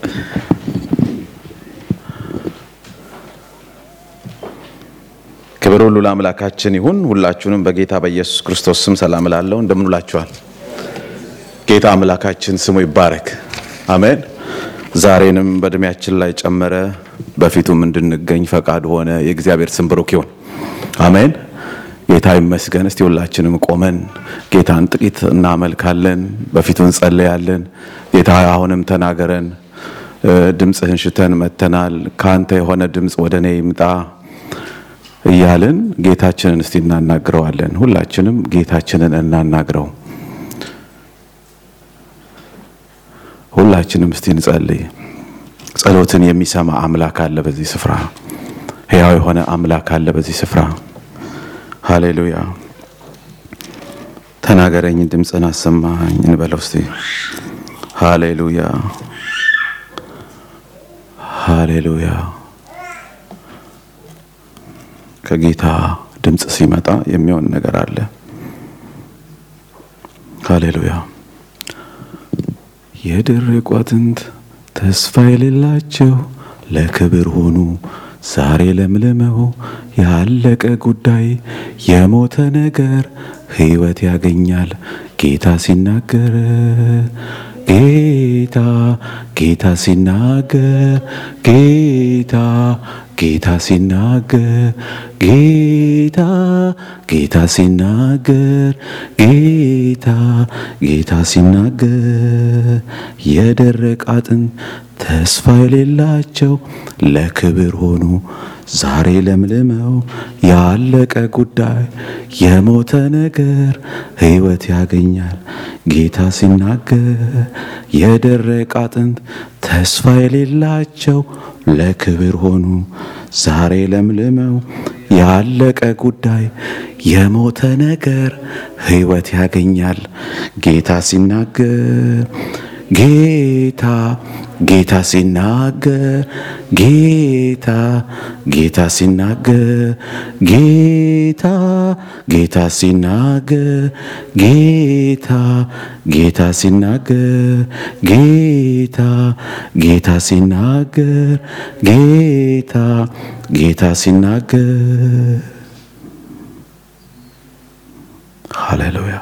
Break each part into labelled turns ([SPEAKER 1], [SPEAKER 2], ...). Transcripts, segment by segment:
[SPEAKER 1] ክብር ሁሉ ለአምላካችን ይሁን። ሁላችሁንም በጌታ በኢየሱስ ክርስቶስ ስም ሰላም እላለሁ። እንደምን ውላችኋል? ጌታ አምላካችን ስሙ ይባረክ። አሜን። ዛሬንም በእድሜያችን ላይ ጨመረ፣ በፊቱም እንድንገኝ ፈቃድ ሆነ። የእግዚአብሔር ስም ብሩክ ይሁን። አሜን። ጌታ ይመስገን። እስቲ ሁላችንም ቆመን ጌታን ጥቂት እናመልካለን፣ በፊቱ እንጸለያለን። ጌታ አሁንም ተናገረን፣ ድምፅህን ሽተን መተናል። ከአንተ የሆነ ድምፅ ወደ እኔ ይምጣ እያልን ጌታችንን እስቲ እናናግረዋለን። ሁላችንም ጌታችንን እናናግረው። ሁላችንም እስቲ እንጸልይ። ጸሎትን የሚሰማ አምላክ አለ በዚህ ስፍራ። ሕያው የሆነ አምላክ አለ በዚህ ስፍራ። ሃሌሉያ። ተናገረኝ፣ ድምፅን አሰማኝ እንበለው እስቲ። ሃሌሉያ፣ ሃሌሉያ። ከጌታ ድምፅ ሲመጣ የሚሆን ነገር አለ። ሃሌሉያ። የደረቁ አጥንት ተስፋ የሌላቸው ለክብር ሆኑ ዛሬ ለምልመው ያለቀ ጉዳይ የሞተ ነገር ሕይወት ያገኛል ጌታ ሲናገር ጌታ ጌታ ሲናገር ጌታ ጌታ ሲናገር ጌታ ጌታ ሲናገር ጌታ ጌታ ሲናገር የደረቀ አጥንት ተስፋ የሌላቸው ለክብር ሆኑ ዛሬ ለምልመው ያለቀ ጉዳይ የሞተ ነገር ሕይወት ያገኛል ጌታ ሲናገር የደረቀ አጥንት ተስፋ የሌላቸው ለክብር ሆኑ ዛሬ ለምልመው ያለቀ ጉዳይ የሞተ ነገር ሕይወት ያገኛል ጌታ ሲናገር ጌታ ጌታ ሲናገር ጌታ ጌታ ሲናገር ጌታ ጌታ ሲናገር ጌታ ጌታ ሲናገር ጌታ ጌታ ሲናገር ጌታ ጌታ ሲናገር ሃሌሉያ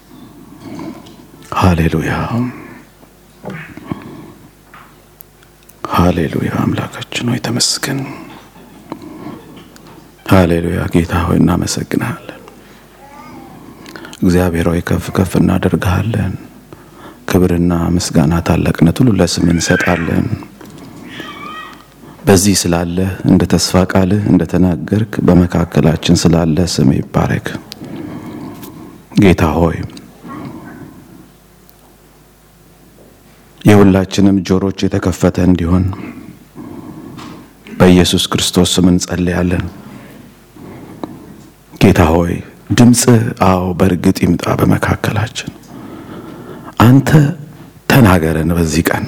[SPEAKER 1] ሃሌሉያ ሃሌሉያ አምላካችን ሆይ ተመስገን። ሃሌሉያ ጌታ ሆይ እናመሰግናለን። እግዚአብሔር ሆይ ከፍ ከፍ እናደርግሃለን። ክብርና ምስጋና ታላቅነት ሁሉ ለስም እንሰጣለን። በዚህ ስላለ እንደ ተስፋ ቃልህ እንደ ተናገርክ በመካከላችን ስላለ ስም ይባረክ። ጌታ ሆይ የሁላችንም ጆሮች የተከፈተ እንዲሆን በኢየሱስ ክርስቶስ ስም እንጸልያለን። ጌታ ሆይ ድምፅህ አዎ በእርግጥ ይምጣ በመካከላችን። አንተ ተናገረን። በዚህ ቀን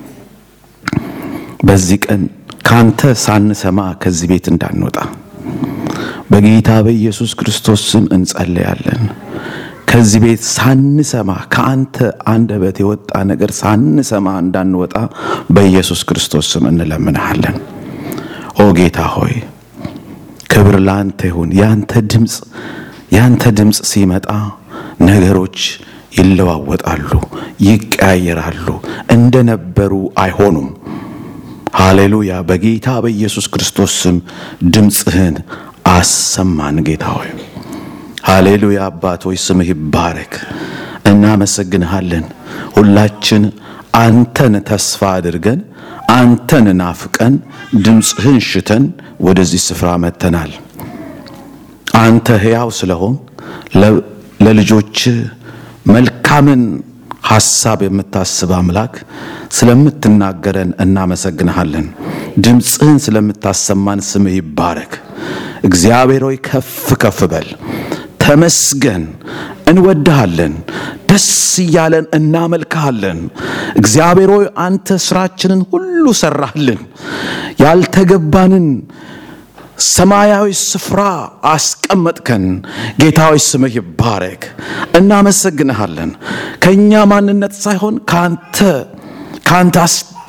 [SPEAKER 1] በዚህ ቀን ካንተ ሳንሰማ ከዚህ ቤት እንዳንወጣ በጌታ በኢየሱስ ክርስቶስ ስም እንጸልያለን። ከዚህ ቤት ሳንሰማ ከአንተ አንደበት የወጣ ነገር ሳንሰማ እንዳንወጣ በኢየሱስ ክርስቶስ ስም እንለምንሃለን። ኦ ጌታ ሆይ ክብር ለአንተ ይሁን። ያንተ ድምፅ ያንተ ድምፅ ሲመጣ ነገሮች ይለዋወጣሉ፣ ይቀያየራሉ፣ እንደነበሩ አይሆኑም። ሃሌሉያ። በጌታ በኢየሱስ ክርስቶስ ስም ድምፅህን አሰማን ጌታ ሆይ ሃሌሉያ አባት ሆይ ስምህ ይባረክ። እናመሰግንሃለን። ሁላችን አንተን ተስፋ አድርገን አንተን ናፍቀን ድምፅህን ሽተን ወደዚህ ስፍራ መጥተናል። አንተ ሕያው ስለሆን ለልጆች መልካምን ሐሳብ የምታስብ አምላክ ስለምትናገረን እናመሰግንሃለን። ድምፅህን ስለምታሰማን ስምህ ይባረክ። እግዚአብሔር ሆይ ከፍ ከፍ በል። ተመስገን። እንወድሃለን። ደስ እያለን እናመልክሃለን። እግዚአብሔር ሆይ አንተ ስራችንን ሁሉ ሰራህልን። ያልተገባንን ሰማያዊ ስፍራ አስቀመጥከን። ጌታዊ ስምህ ይባረክ። እናመሰግንሃለን። ከእኛ ማንነት ሳይሆን ከአንተ ከአንተ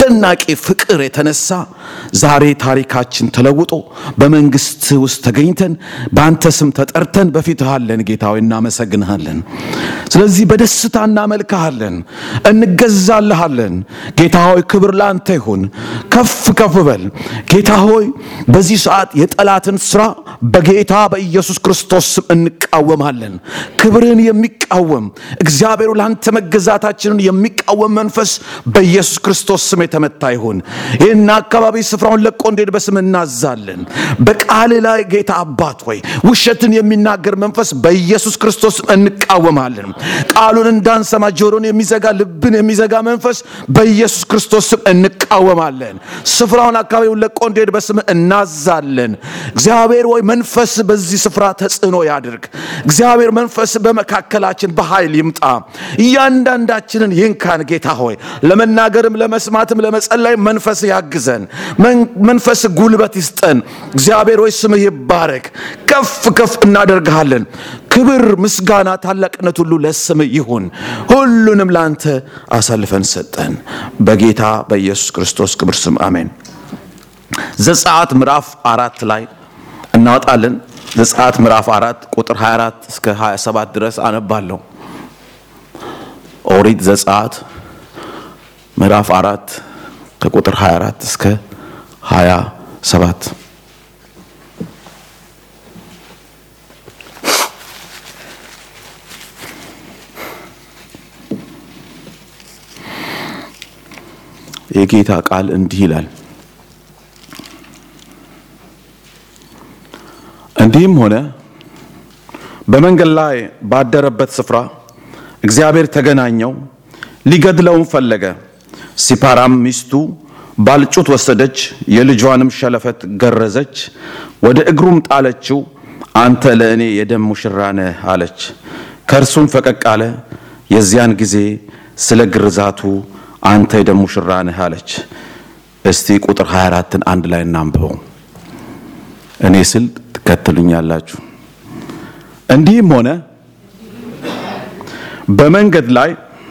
[SPEAKER 1] አስደናቂ ፍቅር የተነሳ ዛሬ ታሪካችን ተለውጦ በመንግስት ውስጥ ተገኝተን በአንተ ስም ተጠርተን በፊትህ አለን። ጌታ ሆይ እናመሰግንሃለን። ስለዚህ በደስታ እናመልክሃለን፣ እንገዛልሃለን። ጌታ ሆይ ክብር ለአንተ ይሁን። ከፍ ከፍ በል ጌታ ሆይ በዚህ ሰዓት የጠላትን ስራ በጌታ በኢየሱስ ክርስቶስ ስም እንቃወማለን። ክብርን የሚቃወም እግዚአብሔሩ ለአንተ መገዛታችንን የሚቃወም መንፈስ በኢየሱስ ክርስቶስ ስም የተመታ ይሁን። ይህን አካባቢ ስፍራውን ለቆ እንዲሄድ በስም እናዛለን። በቃል ላይ ጌታ አባት ሆይ ውሸትን የሚናገር መንፈስ በኢየሱስ ክርስቶስ ስም እንቃወማለን። ቃሉን እንዳንሰማ ጆሮን የሚዘጋ ልብን የሚዘጋ መንፈስ በኢየሱስ ክርስቶስ ስም እንቃወማለን። ስፍራውን አካባቢውን ለቆ እንዲሄድ በስም እናዛለን። እግዚአብሔር ወይ መንፈስ በዚህ ስፍራ ተጽዕኖ ያድርግ። እግዚአብሔር መንፈስ በመካከላችን በኃይል ይምጣ። እያንዳንዳችንን ይንካን። ጌታ ሆይ ለመናገርም ለመስማትም ለመጸለይ መንፈስ ያግዘን። መንፈስ ጉልበት ይስጠን። እግዚአብሔር ሆይ ስምህ ይባረክ። ከፍ ከፍ እናደርግሃለን። ክብር፣ ምስጋና፣ ታላቅነት ሁሉ ለስምህ ይሁን። ሁሉንም ለአንተ አሳልፈን ሰጠን። በጌታ በኢየሱስ ክርስቶስ ክብር ስም አሜን። ዘጸአት ምዕራፍ አራት ላይ እናወጣለን። ዘጸአት ምዕራፍ አራት ቁጥር 24 እስከ 27 ድረስ አነባለሁ። ኦሪት ዘጸአት ምዕራፍ አራት ከቁጥር 24 እስከ 27 የጌታ ቃል እንዲህ ይላል። እንዲህም ሆነ በመንገድ ላይ ባደረበት ስፍራ እግዚአብሔር ተገናኘው፣ ሊገድለውም ፈለገ። ሲፓራም ሚስቱ ባልጩት ወሰደች፣ የልጇንም ሸለፈት ገረዘች፣ ወደ እግሩም ጣለችው። አንተ ለእኔ የደም ሙሽራ ነህ አለች። ከእርሱም ፈቀቅ አለ። የዚያን ጊዜ ስለ ግርዛቱ አንተ የደም ሙሽራ ነህ አለች። እስቲ ቁጥር 24ን አንድ ላይ እናንብበው። እኔ ስል ትከተሉኛላችሁ። እንዲህም ሆነ በመንገድ ላይ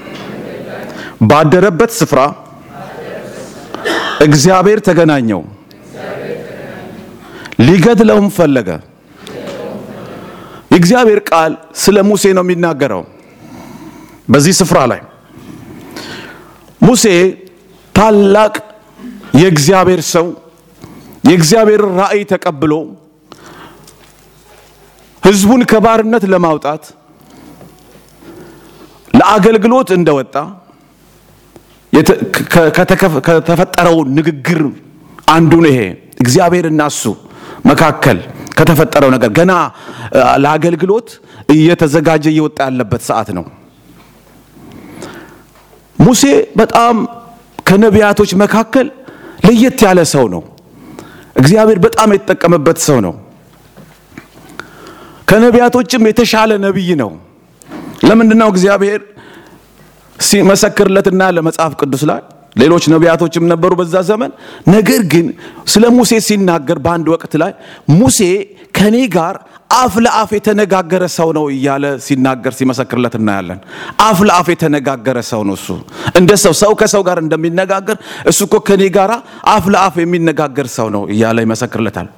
[SPEAKER 1] ባደረበት ስፍራ እግዚአብሔር ተገናኘው፣ ሊገድለውም ፈለገ። የእግዚአብሔር ቃል ስለ ሙሴ ነው የሚናገረው። በዚህ ስፍራ ላይ ሙሴ ታላቅ የእግዚአብሔር ሰው የእግዚአብሔር ራእይ ተቀብሎ ሕዝቡን ከባርነት ለማውጣት ለአገልግሎት እንደወጣ ከተፈጠረው ንግግር አንዱ ነው። ይሄ እግዚአብሔርና እሱ መካከል ከተፈጠረው ነገር ገና ለአገልግሎት እየተዘጋጀ እየወጣ ያለበት ሰዓት ነው። ሙሴ በጣም ከነቢያቶች መካከል ለየት ያለ ሰው ነው። እግዚአብሔር በጣም የተጠቀመበት ሰው ነው። ከነቢያቶችም የተሻለ ነቢይ ነው። ለምንድነው እግዚአብሔር ሲመሰክርለትና ለመጽሐፍ ቅዱስ ላይ ሌሎች ነቢያቶችም ነበሩ በዛ ዘመን። ነገር ግን ስለ ሙሴ ሲናገር በአንድ ወቅት ላይ ሙሴ ከኔ ጋር አፍ ለአፍ የተነጋገረ ሰው ነው እያለ ሲናገር ሲመሰክርለት እናያለን። አፍ ለአፍ የተነጋገረ ሰው ነው እሱ። እንደ ሰው ሰው ከሰው ጋር እንደሚነጋገር እሱ እኮ ከኔ ጋር አፍ ለአፍ የሚነጋገር ሰው ነው እያለ ይመሰክርለታል።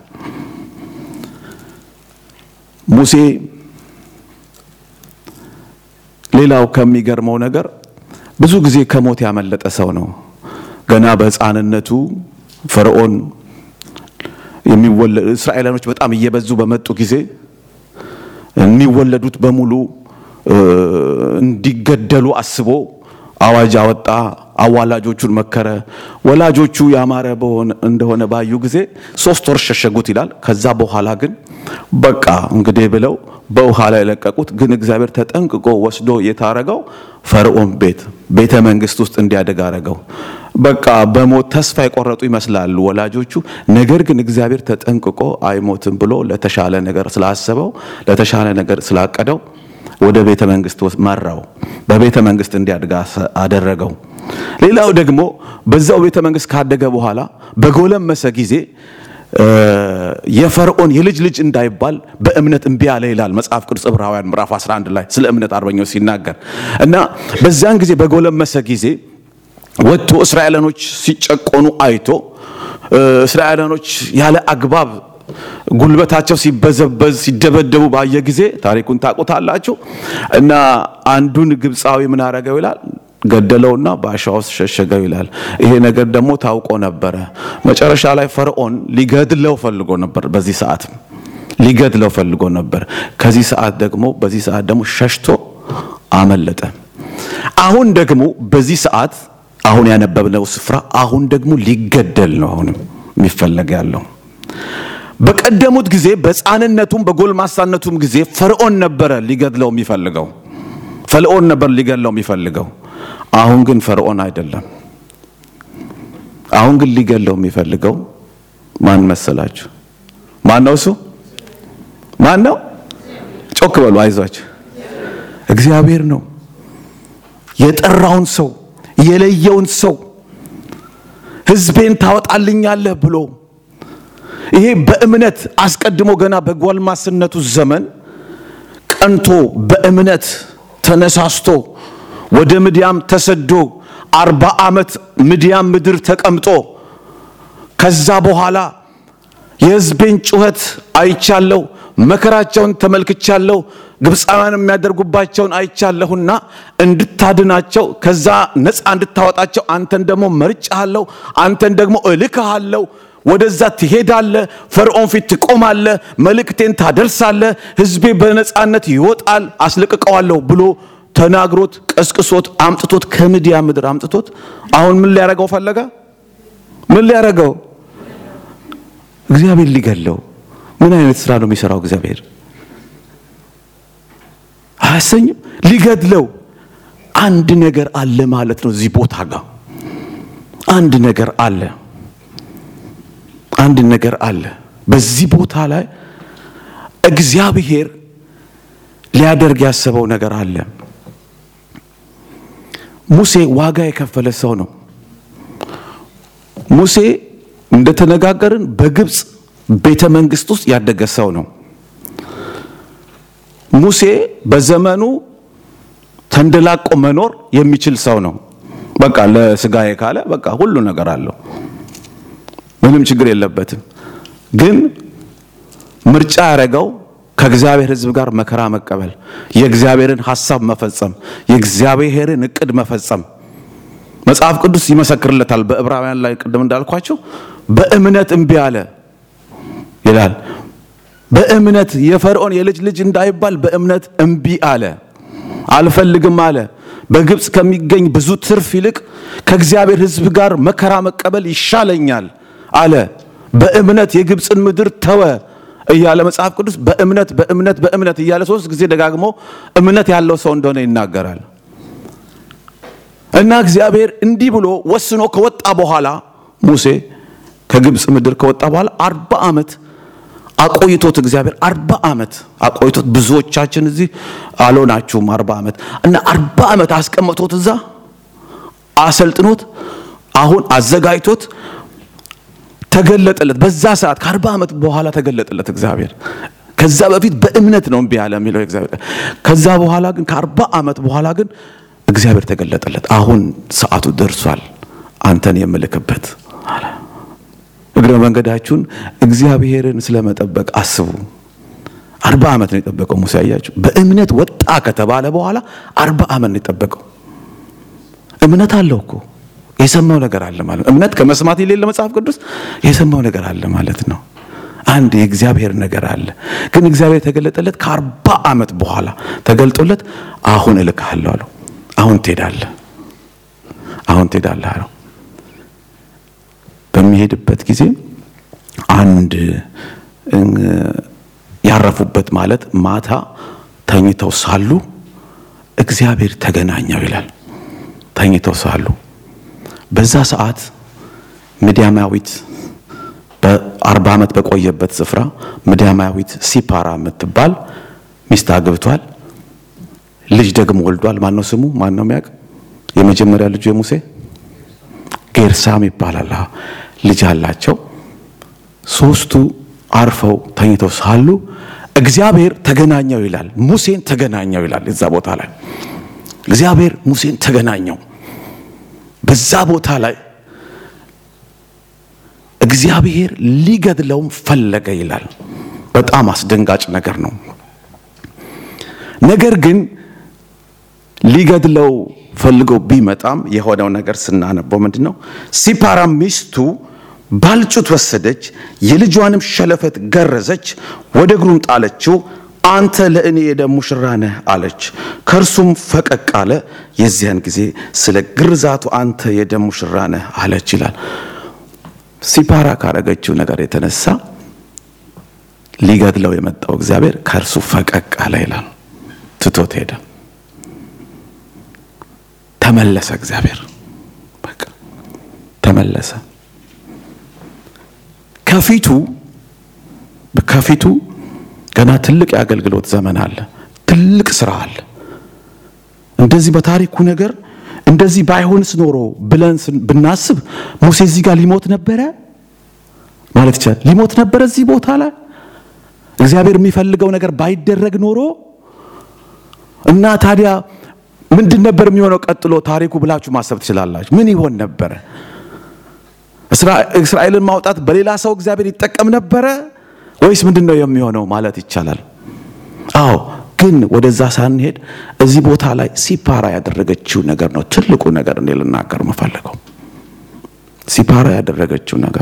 [SPEAKER 1] ሙሴ ሌላው ከሚገርመው ነገር ብዙ ጊዜ ከሞት ያመለጠ ሰው ነው። ገና በሕፃንነቱ ፈርዖን የሚወለዱ እስራኤላኖች በጣም እየበዙ በመጡ ጊዜ የሚወለዱት በሙሉ እንዲገደሉ አስቦ አዋጅ አወጣ። አዋላጆቹን መከረ። ወላጆቹ ያማረ እንደሆነ ባዩ ጊዜ ሶስት ወር ሸሸጉት ይላል። ከዛ በኋላ ግን በቃ እንግዲህ ብለው በውሃ ላይ ለቀቁት። ግን እግዚአብሔር ተጠንቅቆ ወስዶ የታረገው ፈርዖን ቤት ቤተ መንግስት ውስጥ እንዲያደግ አረገው። በቃ በሞት ተስፋ የቆረጡ ይመስላሉ ወላጆቹ። ነገር ግን እግዚአብሔር ተጠንቅቆ አይሞትም ብሎ ለተሻለ ነገር ስላሰበው ለተሻለ ነገር ስላቀደው ወደ ቤተ መንግስት መራው። በቤተ መንግስት እንዲያድግ አደረገው። ሌላው ደግሞ በዛው ቤተ መንግስት ካደገ በኋላ በጎለመሰ ጊዜ የፈርዖን የልጅ ልጅ እንዳይባል በእምነት እምቢ አለ ይላል መጽሐፍ ቅዱስ ዕብራውያን ምዕራፍ 11 ላይ ስለ እምነት አርበኞች ሲናገር እና በዚያን ጊዜ በጎለመሰ ጊዜ ወጥቶ እስራኤላኖች ሲጨቆኑ አይቶ እስራኤላኖች ያለ አግባብ ጉልበታቸው ሲበዘበዝ ሲደበደቡ ባየ ጊዜ ታሪኩን ታውቁታላችሁ። እና አንዱን ግብፃዊ ምን አረገው ይላል ገደለውና በአሸዋ ውስጥ ሸሸገው ይላል። ይሄ ነገር ደግሞ ታውቆ ነበረ። መጨረሻ ላይ ፈርዖን ሊገድለው ፈልጎ ነበር። በዚህ ሰዓት ሊገድለው ፈልጎ ነበር። ከዚህ ሰዓት ደግሞ በዚህ ሰዓት ደግሞ ሸሽቶ አመለጠ። አሁን ደግሞ በዚህ ሰዓት አሁን ያነበብነው ስፍራ አሁን ደግሞ ሊገደል ነው። አሁንም የሚፈለግ ያለው በቀደሙት ጊዜ በሕፃንነቱም በጎልማሳነቱም ጊዜ ፈርዖን ነበረ ሊገድለው የሚፈልገው ፈርዖን ነበር ሊገድለው የሚፈልገው። አሁን ግን ፈርዖን አይደለም። አሁን ግን ሊገድለው የሚፈልገው ማን መሰላችሁ? ማን ነው እሱ? ማን ነው? ጮክ በሉ፣ አይዟችሁ። እግዚአብሔር ነው የጠራውን ሰው የለየውን ሰው ሕዝቤን ታወጣልኛለህ ብሎ ይሄ በእምነት አስቀድሞ ገና በጎልማስነቱ ዘመን ቀንቶ በእምነት ተነሳስቶ ወደ ምድያም ተሰዶ አርባ ዓመት ምድያም ምድር ተቀምጦ ከዛ በኋላ የሕዝቤን ጩኸት አይቻለሁ፣ መከራቸውን ተመልክቻለሁ፣ ግብፃውያን የሚያደርጉባቸውን አይቻለሁና እንድታድናቸው ከዛ ነፃ እንድታወጣቸው አንተን ደግሞ መርጫሃለሁ፣ አንተን ደግሞ እልክሃለሁ ወደዛ ትሄዳለህ፣ ፈርዖን ፊት ትቆማለህ፣ መልእክቴን ታደርሳለህ፣ ሕዝቤ በነፃነት ይወጣል፣ አስለቅቀዋለሁ ብሎ ተናግሮት ቀስቅሶት አምጥቶት ከምድያ ምድር አምጥቶት አሁን ምን ሊያረገው ፈለገ? ምን ሊያረገው? እግዚአብሔር ሊገለው። ምን አይነት ስራ ነው የሚሰራው እግዚአብሔር? አያሰኝም? ሊገድለው አንድ ነገር አለ ማለት ነው። እዚህ ቦታ ጋር አንድ ነገር አለ አንድ ነገር አለ። በዚህ ቦታ ላይ እግዚአብሔር ሊያደርግ ያሰበው ነገር አለ። ሙሴ ዋጋ የከፈለ ሰው ነው። ሙሴ እንደተነጋገርን በግብፅ ቤተ መንግስት ውስጥ ያደገ ሰው ነው። ሙሴ በዘመኑ ተንደላቆ መኖር የሚችል ሰው ነው። በቃ ለስጋዬ ካለ በቃ ሁሉ ነገር አለው። ምንም ችግር የለበትም። ግን ምርጫ ያደረገው ከእግዚአብሔር ሕዝብ ጋር መከራ መቀበል፣ የእግዚአብሔርን ሐሳብ መፈጸም፣ የእግዚአብሔርን እቅድ መፈጸም መጽሐፍ ቅዱስ ይመሰክርለታል። በዕብራውያን ላይ ቅድም እንዳልኳቸው በእምነት እምቢ አለ ይላል። በእምነት የፈርዖን የልጅ ልጅ እንዳይባል በእምነት እምቢ አለ፣ አልፈልግም አለ። በግብፅ ከሚገኝ ብዙ ትርፍ ይልቅ ከእግዚአብሔር ሕዝብ ጋር መከራ መቀበል ይሻለኛል አለ። በእምነት የግብፅን ምድር ተወ እያለ መጽሐፍ ቅዱስ በእምነት በእምነት በእምነት እያለ ሶስት ጊዜ ደጋግሞ እምነት ያለው ሰው እንደሆነ ይናገራል። እና እግዚአብሔር እንዲህ ብሎ ወስኖ ከወጣ በኋላ ሙሴ ከግብፅ ምድር ከወጣ በኋላ አርባ ዓመት አቆይቶት እግዚአብሔር አርባ ዓመት አቆይቶት ብዙዎቻችን እዚህ አልሆናችሁም አርባ ዓመት እና አርባ ዓመት አስቀምጦት እዛ አሰልጥኖት አሁን አዘጋጅቶት ተገለጠለት። በዛ ሰዓት ከአርባ ዓመት በኋላ ተገለጠለት እግዚአብሔር። ከዛ በፊት በእምነት ነው እምቢ ያለ የሚለው እግዚአብሔር። ከዛ በኋላ ግን ከአርባ ዓመት በኋላ ግን እግዚአብሔር ተገለጠለት። አሁን ሰዓቱ ደርሷል አንተን የምልክበት አለ። እግረ መንገዳችሁን እግዚአብሔርን ስለመጠበቅ አስቡ። አርባ ዓመት ነው የጠበቀው ሙሴ። አያችሁ፣ በእምነት ወጣ ከተባለ በኋላ አርባ ዓመት ነው የጠበቀው። እምነት አለው እኮ የሰማው ነገር አለ ማለት ነው። እምነት ከመስማት የሌለ መጽሐፍ ቅዱስ የሰማው ነገር አለ ማለት ነው። አንድ የእግዚአብሔር ነገር አለ። ግን እግዚአብሔር የተገለጠለት ከአርባ ዓመት በኋላ ተገልጦለት አሁን እልክሃለሁ አለው። አሁን ትሄዳለህ፣ አሁን ትሄዳለህ አለው። በሚሄድበት ጊዜ አንድ ያረፉበት ማለት ማታ ተኝተው ሳሉ እግዚአብሔር ተገናኘው ይላል። ተኝተው ሳሉ በዛ ሰዓት ምድያማዊት በአርባ ዓመት በቆየበት ስፍራ ምድያማዊት ሲፓራ የምትባል ሚስት አግብቷል። ልጅ ደግሞ ወልዷል። ማን ነው ስሙ? ማን ነው የሚያውቅ? የመጀመሪያ ልጁ የሙሴ ጌርሳም ይባላል። ልጅ አላቸው። ሶስቱ አርፈው ተኝተው ሳሉ እግዚአብሔር ተገናኘው ይላል። ሙሴን ተገናኘው ይላል። እዛ ቦታ ላይ እግዚአብሔር ሙሴን ተገናኘው። በዛ ቦታ ላይ እግዚአብሔር ሊገድለውም ፈለገ ይላል። በጣም አስደንጋጭ ነገር ነው። ነገር ግን ሊገድለው ፈልገው ቢመጣም የሆነው ነገር ስናነበው ምንድን ነው? ሲፓራ ሚስቱ ባልጩት ወሰደች፣ የልጇንም ሸለፈት ገረዘች፣ ወደ እግሩም ጣለችው። አንተ ለእኔ የደም ሙሽራ ነህ አለች። ከእርሱም ፈቀቅ አለ። የዚያን ጊዜ ስለ ግርዛቱ አንተ የደም ሙሽራ ነህ አለች ይላል። ሲፓራ ካረገችው ነገር የተነሳ ሊገድለው የመጣው እግዚአብሔር ከእርሱ ፈቀቅ አለ ይላል። ትቶት ሄደ። ተመለሰ። እግዚአብሔር በቃ ተመለሰ። ከፊቱ ከፊቱ ገና ትልቅ የአገልግሎት ዘመን አለ። ትልቅ ስራ አለ። እንደዚህ በታሪኩ ነገር እንደዚህ ባይሆንስ ኖሮ ብለን ብናስብ ሙሴ እዚህ ጋር ሊሞት ነበረ ማለት ይቻላል። ሊሞት ነበረ እዚህ ቦታ ላይ እግዚአብሔር የሚፈልገው ነገር ባይደረግ ኖሮ እና ታዲያ ምንድን ነበር የሚሆነው ቀጥሎ ታሪኩ ብላችሁ ማሰብ ትችላላችሁ። ምን ይሆን ነበረ? እስራኤልን ማውጣት በሌላ ሰው እግዚአብሔር ይጠቀም ነበረ ወይስ ምንድን ነው የሚሆነው ማለት ይቻላል። አዎ ግን ወደዛ ሳንሄድ እዚህ ቦታ ላይ ሲፓራ ያደረገችው ነገር ነው ትልቁ ነገር እኔ ልናገር የምፈልገው። ሲፓራ ያደረገችው ነገር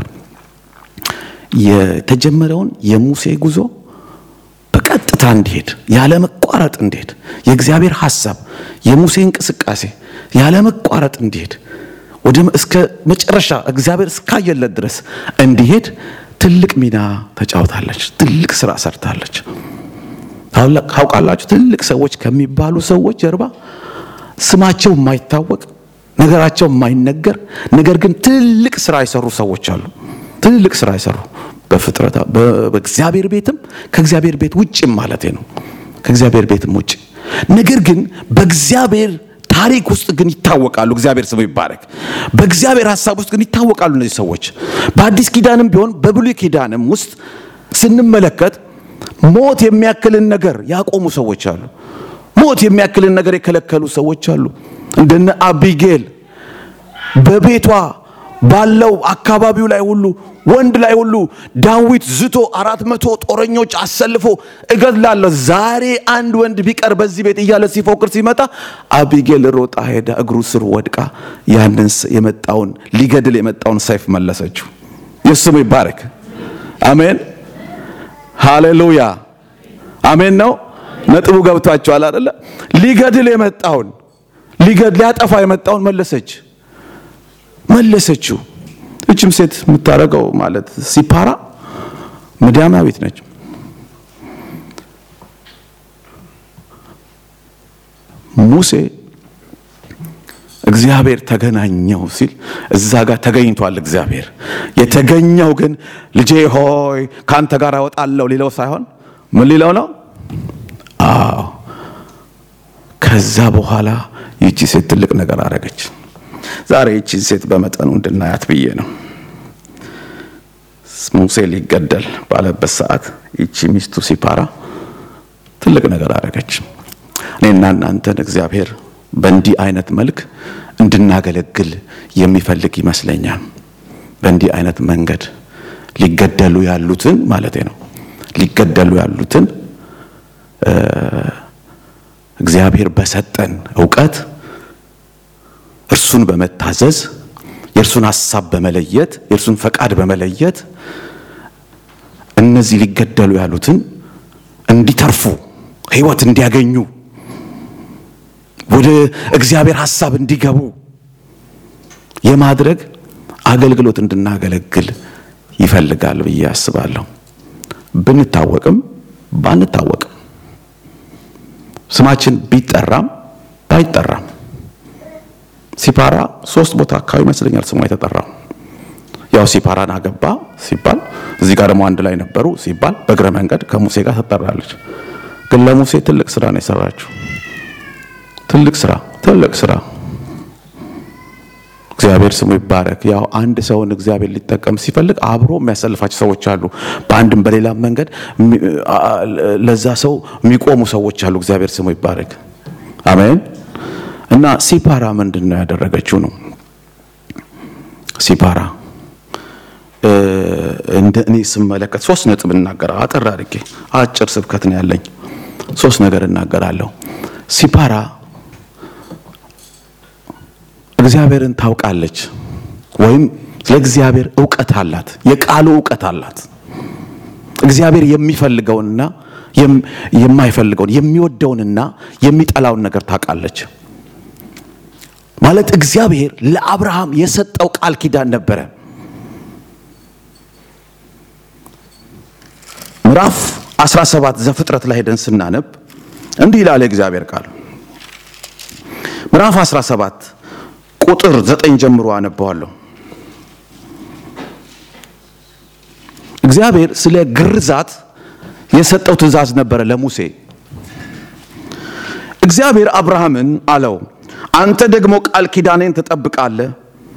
[SPEAKER 1] የተጀመረውን የሙሴ ጉዞ በቀጥታ እንዲሄድ ያለ መቋረጥ እንዲሄድ የእግዚአብሔር ሐሳብ የሙሴ እንቅስቃሴ ያለ መቋረጥ እንዲሄድ ወደ እስከ መጨረሻ እግዚአብሔር እስካየለት ድረስ እንዲሄድ ትልቅ ሚና ተጫውታለች። ትልቅ ስራ ሰርታለች። ታውቃላችሁ፣ ትልቅ ሰዎች ከሚባሉ ሰዎች ጀርባ ስማቸው የማይታወቅ ነገራቸው የማይነገር ነገር ግን ትልቅ ስራ የሰሩ ሰዎች አሉ። ትልቅ ስራ የሰሩ በፍጥረታ በእግዚአብሔር ቤትም ከእግዚአብሔር ቤት ውጭም ማለት ነው። ከእግዚአብሔር ቤትም ውጭ ነገር ግን በእግዚአብሔር ታሪክ ውስጥ ግን ይታወቃሉ። እግዚአብሔር ስሙ ይባረክ። በእግዚአብሔር ሀሳብ ውስጥ ግን ይታወቃሉ እነዚህ ሰዎች። በአዲስ ኪዳንም ቢሆን በብሉይ ኪዳንም ውስጥ ስንመለከት ሞት የሚያክልን ነገር ያቆሙ ሰዎች አሉ። ሞት የሚያክልን ነገር የከለከሉ ሰዎች አሉ። እንደነ አቢጌል በቤቷ ባለው አካባቢው ላይ ሁሉ ወንድ ላይ ሁሉ ዳዊት ዝቶ አራት መቶ ጦረኞች አሰልፎ እገድላለሁ ዛሬ አንድ ወንድ ቢቀር በዚህ ቤት እያለ ሲፎክር ሲመጣ አቢጌል ሮጣ ሄዳ እግሩ ስር ወድቃ ያንን የመጣውን ሊገድል የመጣውን ሰይፍ መለሰችው። የስሙ ይባረክ። አሜን፣ ሃሌሉያ፣ አሜን ነው። ነጥቡ ገብቷቸዋል አይደለ? ሊገድል የመጣውን ሊገድል ሊያጠፋ የመጣውን መለሰች መለሰችው። እችም ሴት የምታደርገው ማለት ሲፓራ ምድያማዊት ነች። ሙሴ እግዚአብሔር ተገናኘው ሲል እዛ ጋር ተገኝቷል። እግዚአብሔር የተገኘው ግን ልጄ ሆይ ከአንተ ጋር እወጣለሁ ሊለው ሳይሆን ምን ሊለው ነው? አዎ ከዛ በኋላ ይቺ ሴት ትልቅ ነገር አደረገች። ዛሬ ይቺን ሴት በመጠኑ እንድናያት ብዬ ነው። ሙሴ ሊገደል ባለበት ሰዓት ይቺ ሚስቱ ሲፓራ ትልቅ ነገር አደረገች። እኔና እናንተን እግዚአብሔር በእንዲህ አይነት መልክ እንድናገለግል የሚፈልግ ይመስለኛል። በእንዲህ አይነት መንገድ ሊገደሉ ያሉትን ማለት ነው ሊገደሉ ያሉትን እግዚአብሔር በሰጠን እውቀት እርሱን በመታዘዝ የእርሱን ሐሳብ በመለየት የእርሱን ፈቃድ በመለየት እነዚህ ሊገደሉ ያሉትን እንዲተርፉ ሕይወት እንዲያገኙ ወደ እግዚአብሔር ሐሳብ እንዲገቡ የማድረግ አገልግሎት እንድናገለግል ይፈልጋል ብዬ አስባለሁ። ብንታወቅም ባንታወቅም ስማችን ቢጠራም ባይጠራም ሲፓራ ሶስት ቦታ አካባቢ ይመስለኛል ስሟ የተጠራው። ያው ሲፓራን አገባ ሲባል እዚህ ጋር ደግሞ አንድ ላይ ነበሩ ሲባል በእግረ መንገድ ከሙሴ ጋር ትጠራለች። ግን ለሙሴ ትልቅ ስራ ነው የሰራችው። ትልቅ ስራ ትልቅ ስራ። እግዚአብሔር ስሙ ይባረክ። ያው አንድ ሰውን እግዚአብሔር ሊጠቀም ሲፈልግ አብሮ የሚያሰልፋቸው ሰዎች አሉ። በአንድም በሌላም መንገድ ለዛ ሰው የሚቆሙ ሰዎች አሉ። እግዚአብሔር ስሙ ይባረክ። አሜን። እና ሲፓራ ምንድን ነው ያደረገችው ነው ሲፓራ እንደ እኔ ስመለከት ሶስት ነጥብ እናገራለሁ። አጠር አድርጌ አጭር ስብከት ነው ያለኝ። ሶስት ነገር እናገራለሁ። ሲፓራ እግዚአብሔርን ታውቃለች ወይም ስለ እግዚአብሔር እውቀት አላት፣ የቃሉ እውቀት አላት። እግዚአብሔር የሚፈልገውንና የማይፈልገውን የሚወደውንና የሚጠላውን ነገር ታውቃለች። ማለት እግዚአብሔር ለአብርሃም የሰጠው ቃል ኪዳን ነበረ። ምዕራፍ 17 ዘፍጥረት ላይ ሄደን ስናነብ እንዲህ ይላል የእግዚአብሔር ቃል። ምዕራፍ 17 ቁጥር ዘጠኝ ጀምሮ አነበዋለሁ። እግዚአብሔር ስለ ግርዛት የሰጠው ትእዛዝ ነበረ ለሙሴ። እግዚአብሔር አብርሃምን አለው፣ አንተ ደግሞ ቃል ኪዳኔን ትጠብቃለህ።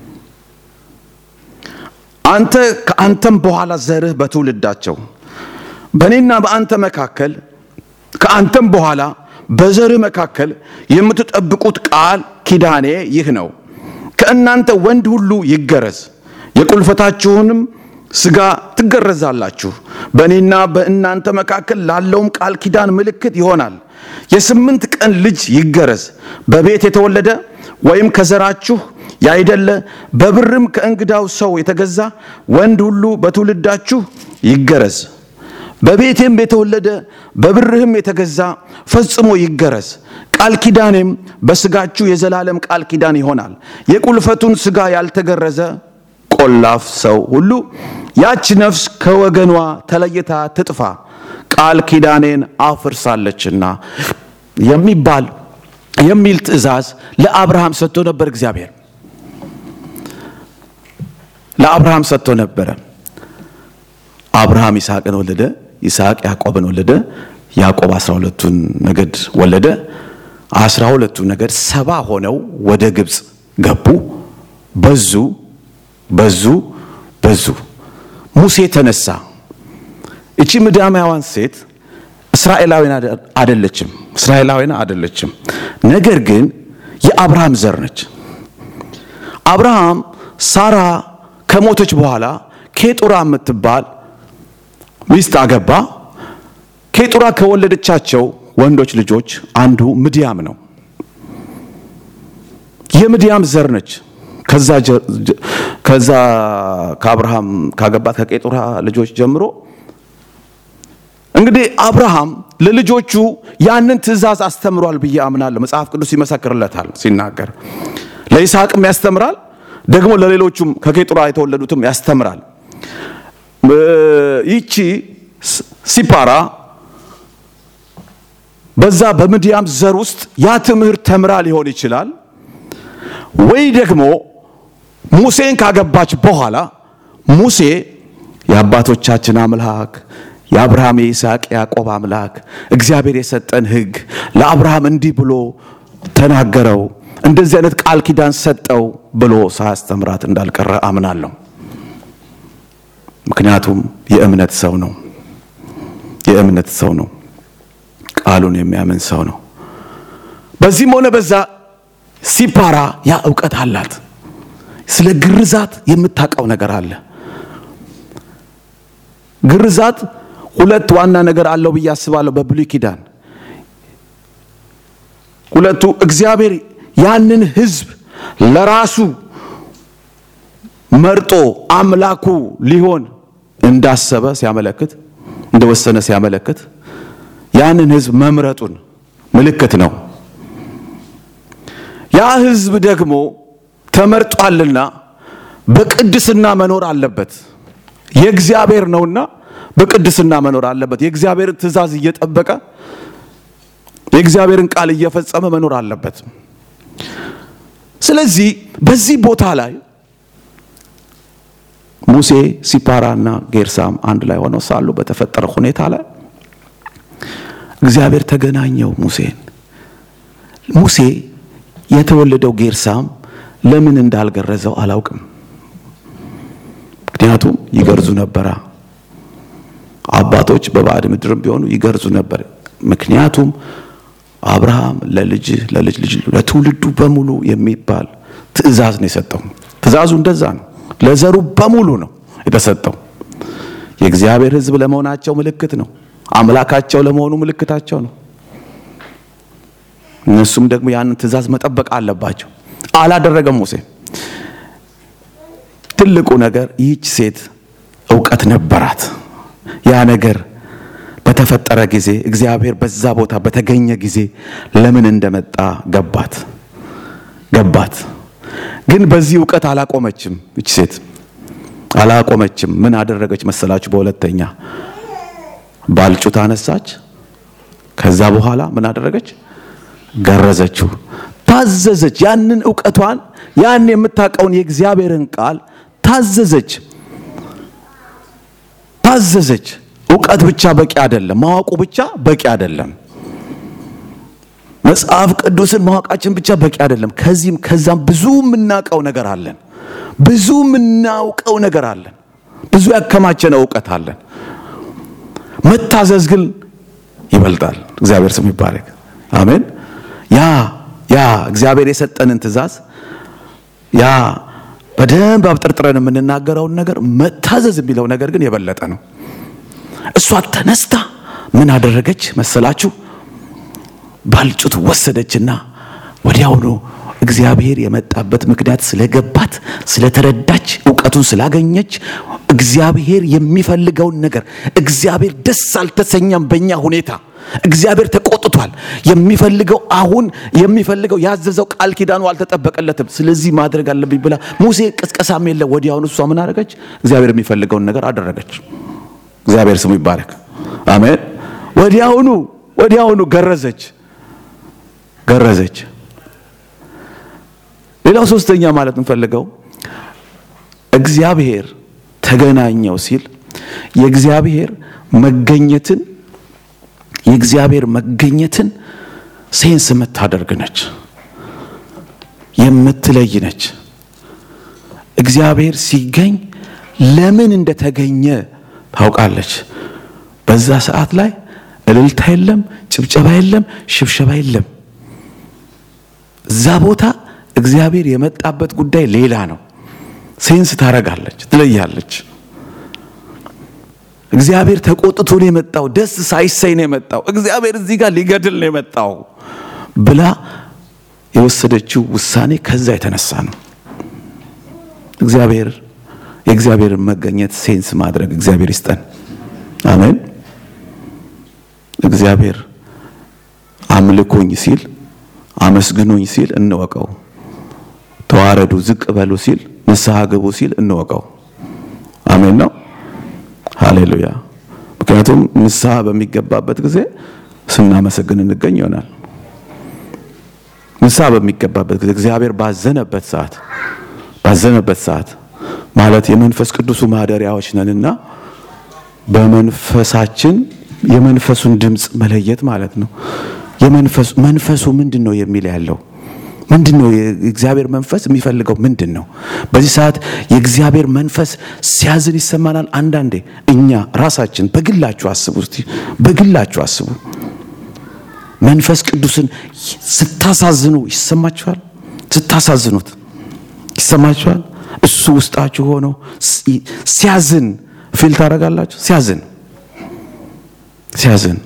[SPEAKER 1] አንተ ከአንተም በኋላ ዘርህ በትውልዳቸው በእኔና በአንተ መካከል ከአንተም በኋላ በዘርህ መካከል የምትጠብቁት ቃል ኪዳኔ ይህ ነው። ከእናንተ ወንድ ሁሉ ይገረዝ፣ የቁልፈታችሁንም ሥጋ ትገረዛላችሁ። በእኔና በእናንተ መካከል ላለውም ቃል ኪዳን ምልክት ይሆናል። የስምንት ቀን ልጅ ይገረዝ፣ በቤት የተወለደ ወይም ከዘራችሁ ያይደለ በብርም ከእንግዳው ሰው የተገዛ ወንድ ሁሉ በትውልዳችሁ ይገረዝ። በቤቴም የተወለደ በብርህም የተገዛ ፈጽሞ ይገረዝ። ቃል ኪዳኔም በሥጋችሁ የዘላለም ቃል ኪዳን ይሆናል። የቁልፈቱን ሥጋ ያልተገረዘ ቆላፍ ሰው ሁሉ ያች ነፍስ ከወገኗ ተለይታ ትጥፋ፣ ቃል ኪዳኔን አፍርሳለችና የሚባል የሚል ትእዛዝ ለአብርሃም ሰጥቶ ነበር። እግዚአብሔር ለአብርሃም ሰጥቶ ነበረ። አብርሃም ይስሐቅን ወለደ። ይስሐቅ ያዕቆብን ወለደ። ያዕቆብ አስራ ሁለቱን ነገድ ወለደ። አስራ ሁለቱ ነገድ ሰባ ሆነው ወደ ግብፅ ገቡ። በዙ በዙ በዙ። ሙሴ ተነሳ። እቺ ምድያማውያን ሴት እስራኤላዊን አደለችም፣ እስራኤላዊን አደለችም። ነገር ግን የአብርሃም ዘር ነች። አብርሃም ሳራ ከሞተች በኋላ ኬጡራ የምትባል ሚስት አገባ። ኬጡራ ከወለደቻቸው ወንዶች ልጆች አንዱ ምድያም ነው። የምድያም ዘር ነች። ከዛ ከአብርሃም ካገባት ከቄጡራ ልጆች ጀምሮ እንግዲህ አብርሃም ለልጆቹ ያንን ትእዛዝ አስተምሯል ብዬ አምናለሁ። መጽሐፍ ቅዱስ ይመሰክርለታል ሲናገር፣ ለይስሐቅም ያስተምራል፣ ደግሞ ለሌሎቹም ከቄጡራ የተወለዱትም ያስተምራል። ይቺ ሲፓራ በዛ በምድያም ዘር ውስጥ ያ ትምህርት ተምራ ሊሆን ይችላል ወይ ደግሞ ሙሴን ካገባች በኋላ ሙሴ የአባቶቻችን አምላክ የአብርሃም የይስሐቅ ያዕቆብ አምላክ እግዚአብሔር የሰጠን ሕግ ለአብርሃም እንዲህ ብሎ ተናገረው፣ እንደዚህ አይነት ቃል ኪዳን ሰጠው ብሎ ሳያስተምራት እንዳልቀረ አምናለሁ። ምክንያቱም የእምነት ሰው ነው። የእምነት ሰው ነው። ቃሉን የሚያምን ሰው ነው። በዚህም ሆነ በዛ ሲፓራ ያ እውቀት አላት። ስለ ግርዛት የምታውቀው ነገር አለ። ግርዛት ሁለት ዋና ነገር አለው ብዬ አስባለሁ። በብሉይ ኪዳን ሁለቱ እግዚአብሔር ያንን ሕዝብ ለራሱ መርጦ አምላኩ ሊሆን እንዳሰበ ሲያመለክት እንደወሰነ ሲያመለክት ያንን ሕዝብ መምረጡን ምልክት ነው። ያ ሕዝብ ደግሞ ተመርጧልና በቅድስና መኖር አለበት። የእግዚአብሔር ነውና በቅድስና መኖር አለበት። የእግዚአብሔርን ትእዛዝ እየጠበቀ የእግዚአብሔርን ቃል እየፈጸመ መኖር አለበት። ስለዚህ በዚህ ቦታ ላይ ሙሴ ሲፓራና ጌርሳም አንድ ላይ ሆነው ሳሉ በተፈጠረ ሁኔታ ላይ እግዚአብሔር ተገናኘው ሙሴን። ሙሴ የተወለደው ጌርሳም ለምን እንዳልገረዘው አላውቅም። ምክንያቱም ይገርዙ ነበራ። አባቶች በባዕድ ምድርም ቢሆኑ ይገርዙ ነበር። ምክንያቱም አብርሃም ለልጅ ለልጅ ልጅ ለትውልዱ በሙሉ የሚባል ትእዛዝ ነው የሰጠው። ትእዛዙ እንደዛ ነው። ለዘሩ በሙሉ ነው የተሰጠው። የእግዚአብሔር ሕዝብ ለመሆናቸው ምልክት ነው። አምላካቸው ለመሆኑ ምልክታቸው ነው። እነሱም ደግሞ ያንን ትእዛዝ መጠበቅ አለባቸው። አላደረገም ሙሴ። ትልቁ ነገር ይህች ሴት እውቀት ነበራት። ያ ነገር በተፈጠረ ጊዜ እግዚአብሔር በዛ ቦታ በተገኘ ጊዜ ለምን እንደመጣ ገባት ገባት። ግን በዚህ እውቀት አላቆመችም። ይች ሴት አላቆመችም። ምን አደረገች መሰላችሁ? በሁለተኛ ባልጩት አነሳች። ከዛ በኋላ ምን አደረገች? ገረዘችው፣ ታዘዘች። ያንን እውቀቷን ያን የምታውቀውን የእግዚአብሔርን ቃል ታዘዘች ታዘዘች። እውቀት ብቻ በቂ አይደለም። ማወቁ ብቻ በቂ አይደለም። መጽሐፍ ቅዱስን ማወቃችን ብቻ በቂ አይደለም። ከዚህም ከዛም ብዙ የምናውቀው ነገር አለን። ብዙ የምናውቀው ነገር አለን። ብዙ ያከማቸነ እውቀት አለን። መታዘዝ ግን ይበልጣል። እግዚአብሔር ስም ይባረክ። አሜን። ያ ያ እግዚአብሔር የሰጠንን ትእዛዝ ያ በደንብ አብጠርጥረን የምንናገረውን ነገር መታዘዝ የሚለው ነገር ግን የበለጠ ነው። እሷ ተነስታ ምን አደረገች መሰላችሁ? ባልጩት ወሰደችና ወዲያውኑ እግዚአብሔር የመጣበት ምክንያት ስለገባት ስለተረዳች እውቀቱን ስላገኘች እግዚአብሔር የሚፈልገውን ነገር እግዚአብሔር ደስ አልተሰኛም በእኛ ሁኔታ እግዚአብሔር ተቆጥቷል የሚፈልገው አሁን የሚፈልገው ያዘዘው ቃል ኪዳኑ አልተጠበቀለትም ስለዚህ ማድረግ አለብኝ ብላ ሙሴ ቅስቀሳም የለ ወዲያውኑ እሷ ምን አደረገች እግዚአብሔር የሚፈልገውን ነገር አደረገች እግዚአብሔር ስሙ ይባረክ አሜን ወዲያውኑ ወዲያውኑ ገረዘች ገረዘች ሌላው ሶስተኛ ማለት እንፈልገው እግዚአብሔር ተገናኘው ሲል የእግዚአብሔር መገኘትን የእግዚአብሔር መገኘትን ሴንስ የምታደርግ ነች፣ የምትለይ ነች። እግዚአብሔር ሲገኝ ለምን እንደተገኘ ታውቃለች። በዛ ሰዓት ላይ እልልታ የለም፣ ጭብጨባ የለም፣ ሽብሸባ የለም። እዛ ቦታ እግዚአብሔር የመጣበት ጉዳይ ሌላ ነው። ሴንስ ታረጋለች፣ ትለያለች። እግዚአብሔር ተቆጥቶ ነው የመጣው፣ ደስ ሳይሰኝ ነው የመጣው፣ እግዚአብሔር እዚህ ጋር ሊገድል ነው የመጣው ብላ የወሰደችው ውሳኔ ከዛ የተነሳ ነው። እግዚአብሔር የእግዚአብሔርን መገኘት ሴንስ ማድረግ እግዚአብሔር ይስጠን። አሜን። እግዚአብሔር አምልኩኝ ሲል አመስግኑኝ ሲል እንወቀው። ተዋረዱ፣ ዝቅ በሉ ሲል ንስሐ ግቡ ሲል እንወቀው። አሜን ነው። ሃሌሉያ። ምክንያቱም ንስሐ በሚገባበት ጊዜ ስናመሰግን እንገኝ ይሆናል። ንስሐ በሚገባበት ጊዜ እግዚአብሔር ባዘነበት ሰዓት ባዘነበት ሰዓት ማለት የመንፈስ ቅዱሱ ማደሪያዎች ነንና በመንፈሳችን የመንፈሱን ድምፅ መለየት ማለት ነው። የመንፈሱ መንፈሱ ምንድን ነው የሚል ያለው ምንድን ነው? የእግዚአብሔር መንፈስ የሚፈልገው ምንድን ነው? በዚህ ሰዓት የእግዚአብሔር መንፈስ ሲያዝን ይሰማናል። አንዳንዴ እኛ ራሳችን በግላችሁ አስቡ እስቲ፣ በግላችሁ አስቡ። መንፈስ ቅዱስን ስታሳዝኑ ይሰማችኋል? ስታሳዝኑት ይሰማችኋል? እሱ ውስጣችሁ ሆኖ ሲያዝን ፊል ታደርጋላችሁ። ሲያዝን ሲያዝን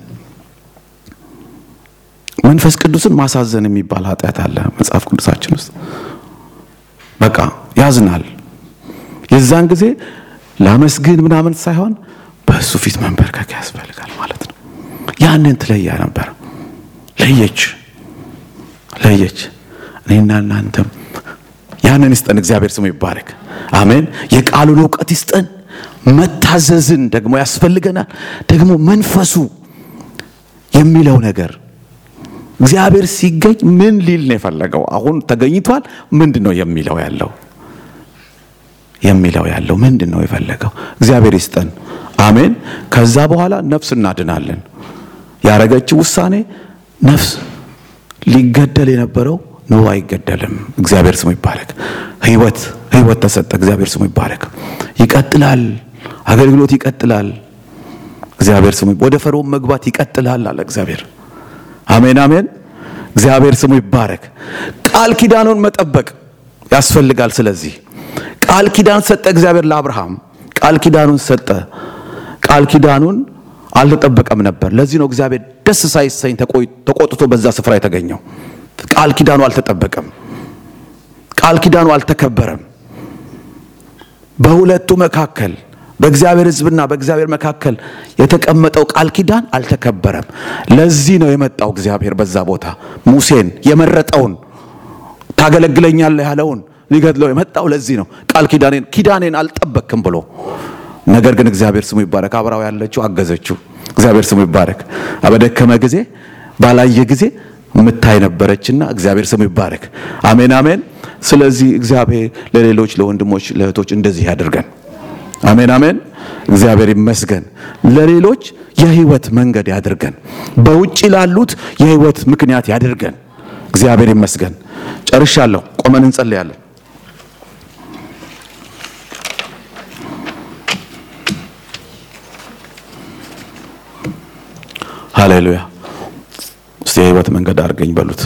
[SPEAKER 1] መንፈስ ቅዱስን ማሳዘን የሚባል ኃጢአት አለ መጽሐፍ ቅዱሳችን ውስጥ። በቃ ያዝናል። የዛን ጊዜ ላመስግን ምናምን ሳይሆን በእሱ ፊት መንበርከክ ያስፈልጋል ማለት ነው። ያንን ትለያ ነበር። ለየች ለየች። እኔና እናንተም ያንን ይስጠን። እግዚአብሔር ስሙ ይባረክ። አሜን። የቃሉን እውቀት ይስጠን። መታዘዝን ደግሞ ያስፈልገናል። ደግሞ መንፈሱ የሚለው ነገር እግዚአብሔር ሲገኝ ምን ሊል ነው የፈለገው? አሁን ተገኝቷል። ምንድን ነው የሚለው ያለው የሚለው ያለው ምንድን ነው የፈለገው? እግዚአብሔር ይስጠን። አሜን። ከዛ በኋላ ነፍስ እናድናለን። ያረገችው ውሳኔ ነፍስ ሊገደል የነበረው ነው አይገደልም። እግዚአብሔር ስሙ ይባረክ። ህይወት ህይወት ተሰጠ። እግዚአብሔር ስሙ ይባረክ። ይቀጥላል። አገልግሎት ይቀጥላል። እግዚአብሔር ስሙ ወደ ፈርዖን መግባት ይቀጥላል አለ እግዚአብሔር። አሜን አሜን። እግዚአብሔር ስሙ ይባረክ። ቃል ኪዳኑን መጠበቅ ያስፈልጋል። ስለዚህ ቃል ኪዳን ሰጠ እግዚአብሔር ለአብርሃም ቃል ኪዳኑን ሰጠ። ቃል ኪዳኑን አልተጠበቀም ነበር። ለዚህ ነው እግዚአብሔር ደስ ሳይሰኝ ተቆጥቶ በዛ ስፍራ የተገኘው። ቃል ኪዳኑ አልተጠበቀም። ቃል ኪዳኑ አልተከበረም። በሁለቱ መካከል በእግዚአብሔር ሕዝብና በእግዚአብሔር መካከል የተቀመጠው ቃል ኪዳን አልተከበረም። ለዚህ ነው የመጣው እግዚአብሔር በዛ ቦታ ሙሴን የመረጠውን ታገለግለኛለህ ያለውን ሊገድለው የመጣው ለዚህ ነው። ቃል ኪዳኔን ኪዳኔን አልጠበቅም ብሎ ነገር ግን እግዚአብሔር ስሙ ይባረክ። አብራው ያለችው አገዘችው። እግዚአብሔር ስሙ ይባረክ። በደከመ ጊዜ ባላየ ጊዜ ምታይ ነበረችና እግዚአብሔር ስሙ ይባረክ። አሜን አሜን። ስለዚህ እግዚአብሔር ለሌሎች ለወንድሞች ለእህቶች እንደዚህ ያደርገን። አሜን አሜን። እግዚአብሔር ይመስገን። ለሌሎች የህይወት መንገድ ያድርገን። በውጭ ላሉት የህይወት ምክንያት ያድርገን። እግዚአብሔር ይመስገን። ጨርሻለሁ። ቆመን እንጸልያለን። ሃሌሉያ። እስቲ የህይወት መንገድ አድርገኝ በሉት።